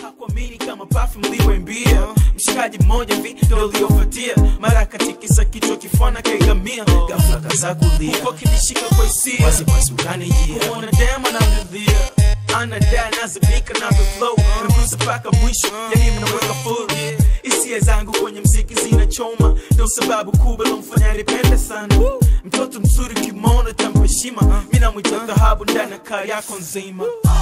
hakuamini kama perfume liwembia mshikaji mmoja vi ndo uliofuatia mara katikisa kichwa kifana kaigamia ghafla kaza kulia huko kinishika kwa hisia wasiwasi ukanijia kuona dema namridhia anadai nazimika navyo flow nagusa mpaka mwisho yani mnaweka full hisia zangu kwenye mziki zinachoma ndo sababu kubwa lomfanya nipende sana mtoto mzuri kimono tampa heshima mi namwita dhahabu ndani ya kaa yako nzima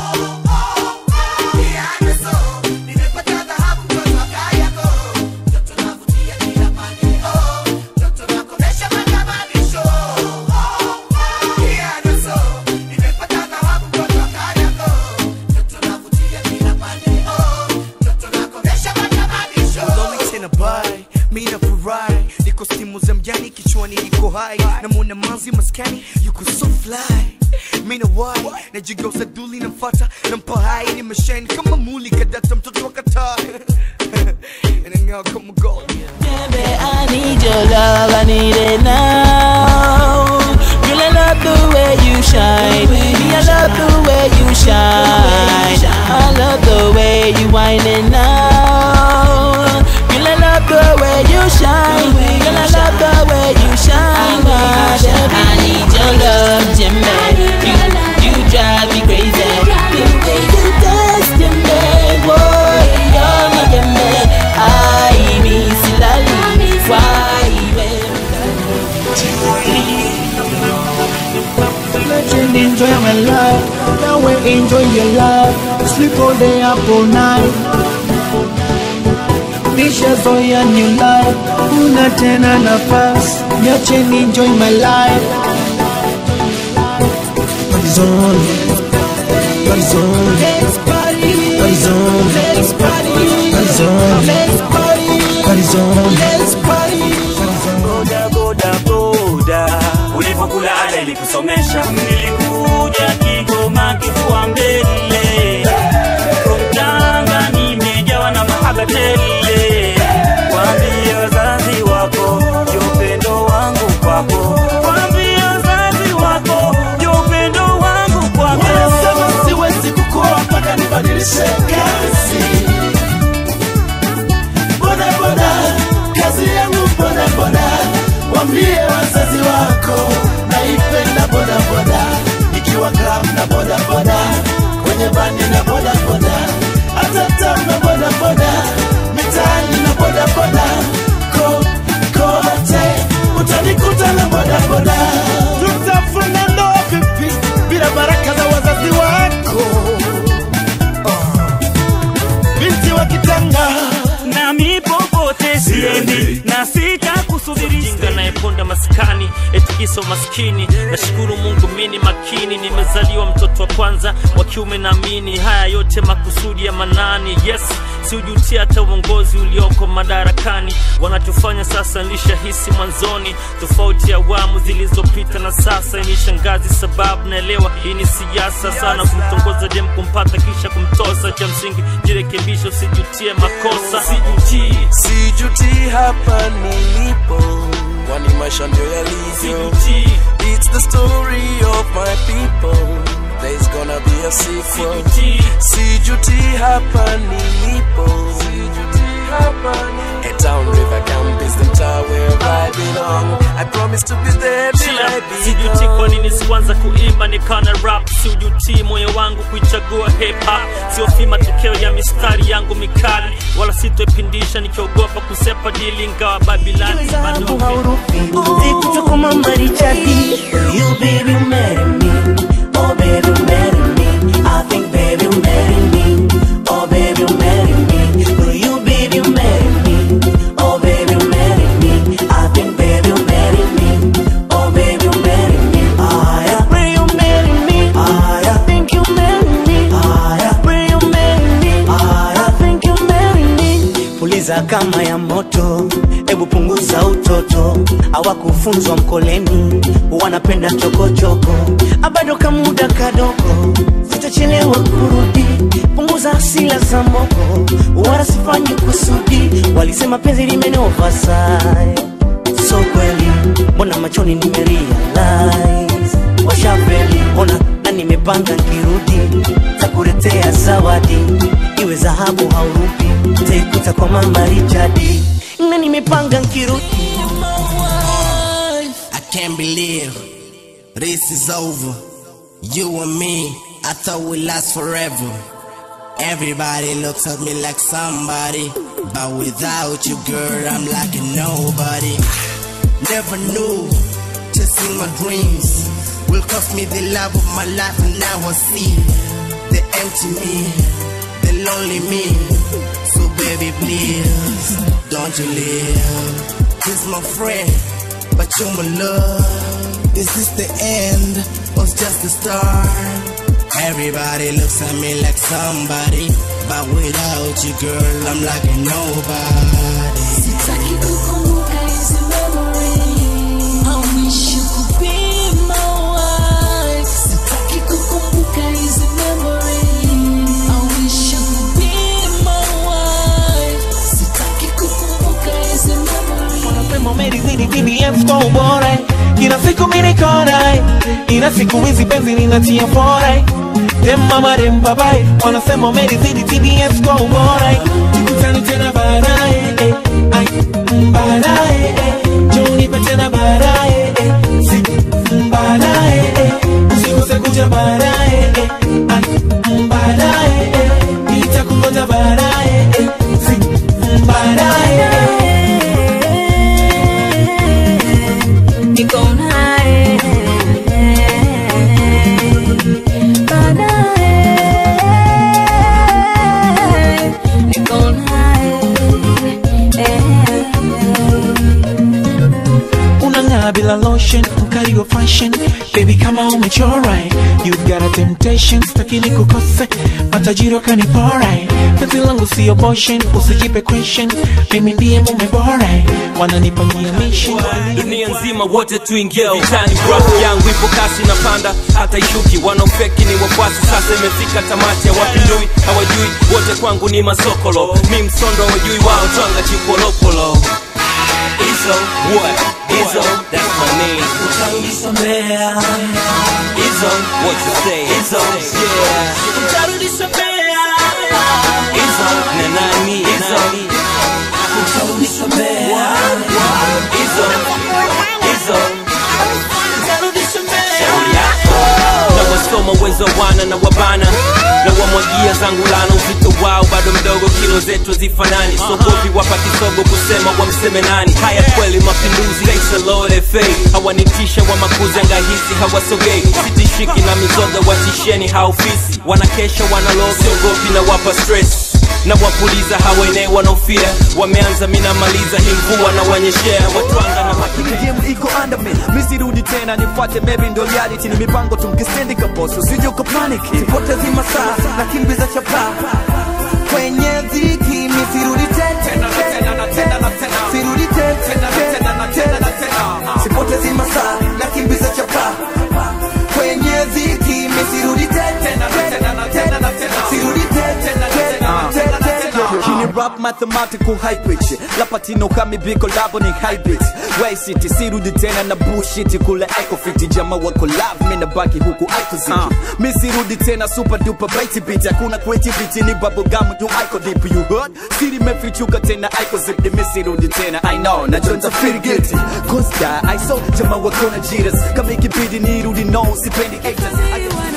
Lolly tena bai mi nafurahi niko stimu za mjani kichwani niko hai namwona manzi maskani yuko so fly mi na wai najigeuza duli namfata nampa hai nimeshine kama muli kadata mtoto wa kataa inang'aa kama gold Baby, I need your love, I need it now. Girl, I love the way you shine. Me, I love the way you shine. I love the way you whine it now. Girl, I love the way you shine. Girl, I love the way you shine. my baby. I need your love, Jimmy. You, you drive me crazy. You, you dance to me, boy. You're my Jimmy. I miss Lali. Why, Legend, enjoy my life. Now we enjoy your life. Sleep all day up all night. Nishazoea new life, una tena nafasi, niache ni enjoy my life. Party's on, party's on, party's on, party's on, party's on. boda boda boda ulipokula ada ilikusomesha nilikuja kigoma kifua mbele from tanga nimejawa na mahaba tele waambie wazazi wako ndio upendo wangu kwako waambie wazazi wako ndio upendo wangu kwako Wanasema siwezi kukoa mpaka nibadilishe kazi. Boda boda, kazi yangu boda boda. Wambie wazazi wako naipenda boda boda, ikiwa club na boda boda, kwenye bandi na boda boda, hata town na boda boda, mitaani na boda boda, ko kote utanikuta na boda boda. Tutafunga ndoa vipi bila baraka za wazazi wako? Binti wa kitanga nami popote siendi na sitakusubiri jinga nayeponda maskani etikiso maskini nashukuru mungu mini makini nimezaliwa mtoto wa kwanza wa kiume naamini haya yote makusudi ya manani yes siujutia hata uongozi ulioko madarakani wanachofanya sasa nilishahisi mwanzoni tofauti ya awamu zilizopita na sasa ni shangazi sababu naelewa hii ni siasa sana kumtongoza dem kumpata kisha kumtosa cha msingi jirekebisha usijutie makosa sijutii sijuti hapa nilipo kwani maisha ndio yalivyo it's the story of my people there's gonna be a sequel sijuti hapa nilipo sijuti hapa a town river camp is the tower where I belong I promise to be there till I be sijuti kwa nini sikuanza kuimba nikana rap siujuti moyo wangu kuichagua hip hop siofi matokeo ya mistari yangu mikali wala sitoipindisha nikiogopa kusepa dili ngawa babilani bado Zikuchukuma marichati You baby marry me Oh baby marry me I think baby marry me Oh baby marry me Will you baby marry me Oh baby marry me I think baby marry me Oh baby marry me Ah yeah Will you marry me Ah yeah Think you marry me Ah yeah Will you marry me Ah yeah Think you marry me Puliza kama ya moto Ebu punguza utoto hawakufunzwa mkoleni wanapenda chokochoko abado kamuda kadogo sitachelewa kurudi punguza asila za moko wala sifanyi kusudi walisema penzi limenovasai so kweli mbona machoni nimerealize washafeli mbona na nimepanga nkirudi takuletea zawadi iwe dhahabu haurupi taikuta kwa mama Richard na nimepanga nkirudi I can't believe this is over. You and me, I thought we last forever. Everybody looks at me like somebody, but without you, girl, I'm like a nobody. Never knew chasing my dreams will cost me the love of my life, and now I see the empty me, the lonely me. So baby, please don't you leave. He's my friend, but you're my love. Is this the end or just the start? Everybody looks at me like somebody, but without you, girl, I'm like a nobody. Sitaki kukumbuka hizi memory. I wish you could be my wife. Sitaki kukumbuka hizi memory. I wish you could be my wife. Sitaki kukumbuka hizi memory. Wanasema umelizidi TBS kwa ubora Kila siku mimi niko naye Ila siku hizi penzi linatia fora Dem mama dem babaye Wanasema umelizidi TBS kwa ubora Tukutane tena baadaye eh, ai, mm, baadaye eh, njoo nipe tena baadaye eh, si, mm, baadaye eh, usikose kuja baadaye eh, ai, mm, baadaye eh, nitakungoja baadaye eh, si, mm, baadaye eh. Niko naye. Baadaye. Niko naye. unang'aa bila lotion mkali wa fashion baby kama umechora you've got a temptation stakili kukose matajiri wakanipora penzi langu sio boshen usijipe question mimi ndiye mume bora wananipania mission dunia nzima wote tuingie vitani rap yangu ipo kasi na panda hata ishuki wanaofeki ni wafuasi sasa imefika tamati ya wapindui hawajui wote kwangu ni masokolo mi msondo hawajui wao twanga chipolopolo Izo, what? Izo, that's my name. utanisamea Izo, what you say? Izo, yeah. utanisamea Izo, na nani? Izo, utanisamea Izo, Izo. utanisamea na wasoma uwezo wana na wabana na wamwagia zangu lana uzito wao bado mdogo kilo zetu zifanani sogopi wapa kisogo kusema wamseme nani haya kweli mapinduzi Thanks a Lord FA hawanitisha wa makuzi angahisi hawasogei sitishiki na mizoga watisheni haofisi wanakesha wanaloga siogopi na wapa stress na wapuliza hawaenee wanaofia wameanza minamaliza hii mvua na wanyeshea watwanga na makini game iko under me misirudi tena nifuate maybe ndo reality ni mipango tumkistendi kaboso usije ukapaniki sipotezi masaa na kimbiza chapa kwenye dhiki misirudi tena sirudi tena sipotezi masaa na kimbiza chapa kwenye dhiki misirudi tena sirudi tena Kini rap mathematical high pitch Lapatino kami biko labo ni high beat Way city sirudi tena na bullshit kule echo fit Jama wako love mina baki huku iko ziki Mi sirudi tena super duper baity beat Hakuna creativity ni bubble gum you iko deep you heard Siri mefichuka tena iko zip Mi sirudi tena I know na jonza feel guilty Cause die I saw jama wako na jiras Kama ikibidi nirudi no sipendi haters I